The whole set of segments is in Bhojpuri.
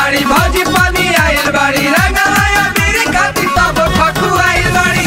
बाड़ी भौजी पानी आइल बाड़ी रंगलाया मेरी खाती तब फकू आइल बाड़ी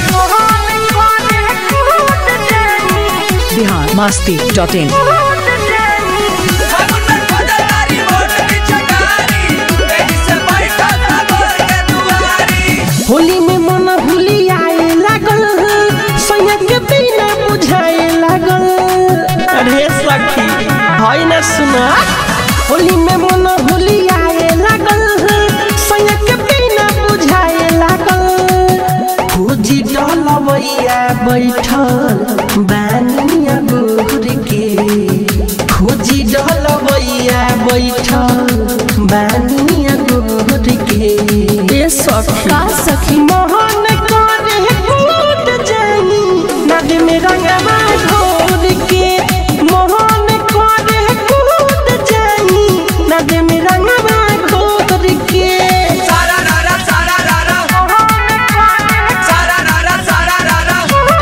बिहार मस्ती डॉट इन फागुन में खोजतारी वोट की चकारी एही से बैठा था घर के दुआरी होली में मन भूली आए लागल सैया के बिना बुझाए लागल अरे सखी भाई न सुना होली में मन भूली आए लागल सैया के बिना बुझाए लागल खोजी डलवैया बैठल बानिया गोर के खोजी डलवैया बैठल बानिया गोर के ए सखी का सखी मोहन करे कूद जानी नद में रंगवा घोर के मोहन करे कूद जानी नद में रंगवा घोर के सारा रारा सारा रारा सारा रारा सारा रारा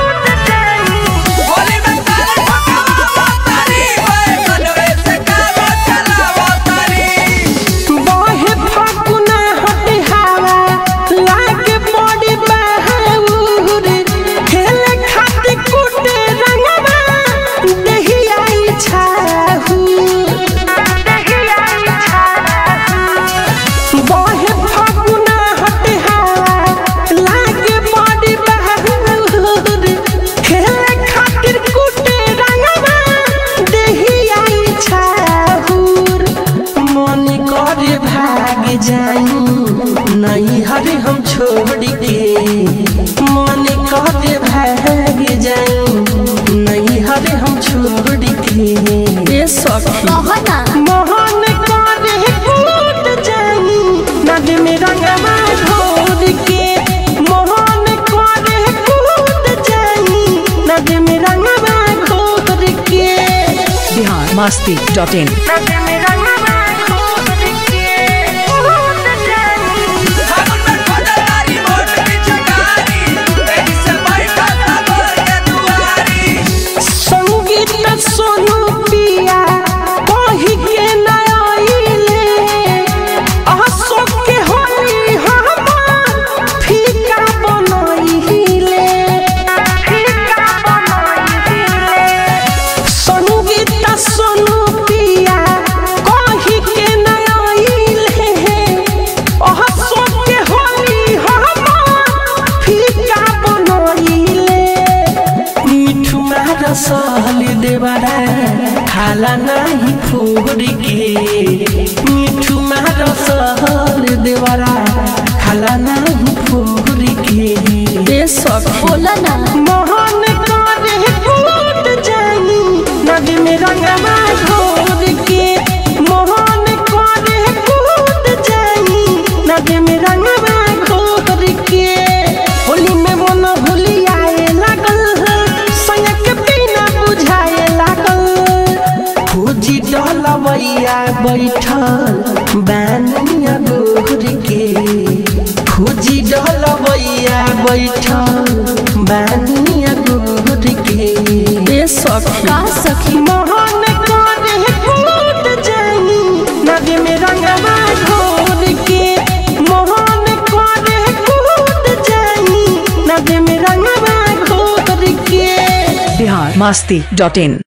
होली में तारे ठकावा तारी ओए मनवे से कारो चलावा तारी बहे फागुना हटे हवा लागे बड़ी बहाउर खेले खातिर कुटे रंगवा देही आई छाहू बहे फागुना हटे हवा लागे बड़ी बहाउर खेले खातिर कुटे रंगवा देही आई छाहूर मन करे भाग जाई नहीं हरे हम छोड़ के मन करे भाग जाई नहीं हरे हम छोड़ के ए सखी कहना मोहन करे कूद जाई नद में रंगवा घोर के मोहन करे कूद जाई नद में रंगवा घोर के बिहार मस्ती डॉट इन नद में रंगवा घोर के कूद जाई फागुन में खोजतारी वोट की चकारी एही से बैठा था घर के दुआरी संगीत सोनू पिया कही के नयाइले अशोक के होली हम फीका बनइले फीका बनइले संगीत सोनू पिया कही के नयाइले अशोक के होली हम फीका बनइले मिठू मार सहल देवरा खाला नाही फोड़ के मिठू मार सहल देवरा खाला नाही फोड़ के ए सखी बोला ना मोहन करे कूद जानी नद में रंगवा घोर के मोहन करे कूद जानी नद में रंगवा घोर के होली में मन होली आए लागल संग बिना बुझाए लागल खोजी डलवैया बैठल बानिया गोर के खोजी डलवैया बैठल बानिया गोर के ए सखी का सखी मोहन करे कूद जानी नद में रंगवा घोर के मोहन करे कूद जानी नद में रंगवा घोर के बिहार मस्ती डॉट इन